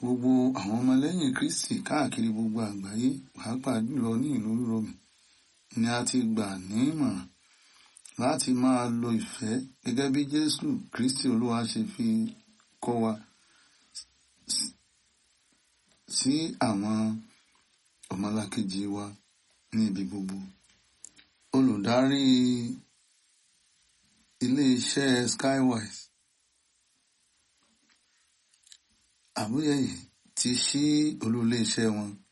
gbogbo àwọn ọmọlẹ́yìn Kristi káàkiri gbogbo àgbáyé pàápàá jùlọ ní ìlú Rome ni a ti gbà ní ìmọ̀ràn láti máa lo ìfẹ́ gẹ́gẹ́ bí Jésù Kristi Olúwa ṣe fi kọ́ wa sí àwọn ọmọlàkejì wa ní ibi gbogbo. Olùdarí ilé-iṣẹ́ Skywise Àmúyẹ̀yẹ ti ṣí olú ilé-iṣẹ́ wọn